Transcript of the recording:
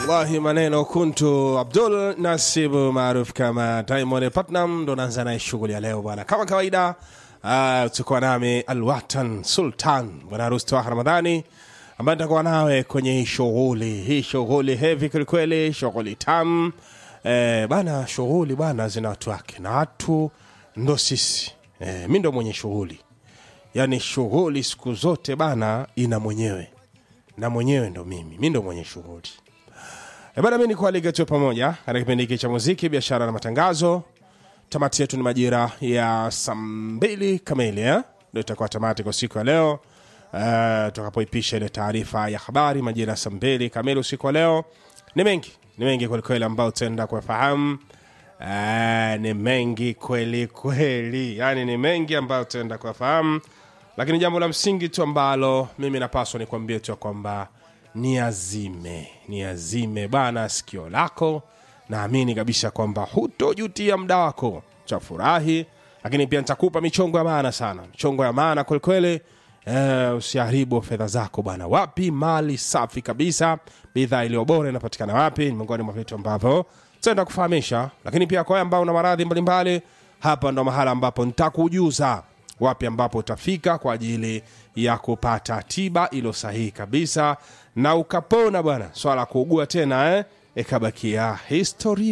wallahi maneno kuntu abdul nasibu maarufu kama diamond platnam ndo naanza naye shughuli ya leo bwana kama kawaida uh, tukuwa nami alwatan sultan bwana harusi twaha ramadhani ambaye nitakuwa nawe kwenye hii shughuli hii shughuli hevi kwelikweli shughuli tam eh, bana shughuli bana zina watu wake na watu ndo sisi eh, mi ndo mwenye shughuli yaani shughuli siku zote bana ina mwenyewe na mwenyewe ndo mimi mi ndo mwenye shughuli E bana, mi nikualike tu pamoja katika kipindi hiki cha muziki, biashara na matangazo. Tamati yetu ni majira ya saa mbili kamili eh? Ndio itakuwa tamati kwa siku ya leo uh, tutakapoipisha ile taarifa ya habari majira ya saa mbili kamili usiku wa leo. Ni mengi ni mengi kwelikweli ambayo tutaenda kuyafahamu. Uh, ni mengi kweli kweli, yani ni mengi ambayo tutaenda kuyafahamu, lakini jambo la msingi tu ambalo mimi napaswa nikwambie tu ya kwamba ni azime ni azime bana sikio lako naamini kabisa kwamba hutojutia mda wako chafurahi lakini pia nitakupa michongo ya maana sana michongo ya maana kwelikweli eh, usiharibu fedha zako bana wapi mali safi kabisa bidhaa iliyo bora inapatikana wapi ni miongoni mwa vitu ambavyo tutaenda kufahamisha lakini pia kwa wewe ambao una maradhi mbalimbali hapa ndo mahala ambapo nitakujuza wapi ambapo utafika kwa ajili ya kupata tiba ilo sahihi kabisa na ukapona bwana swala la kuugua tena eh, ikabakia historia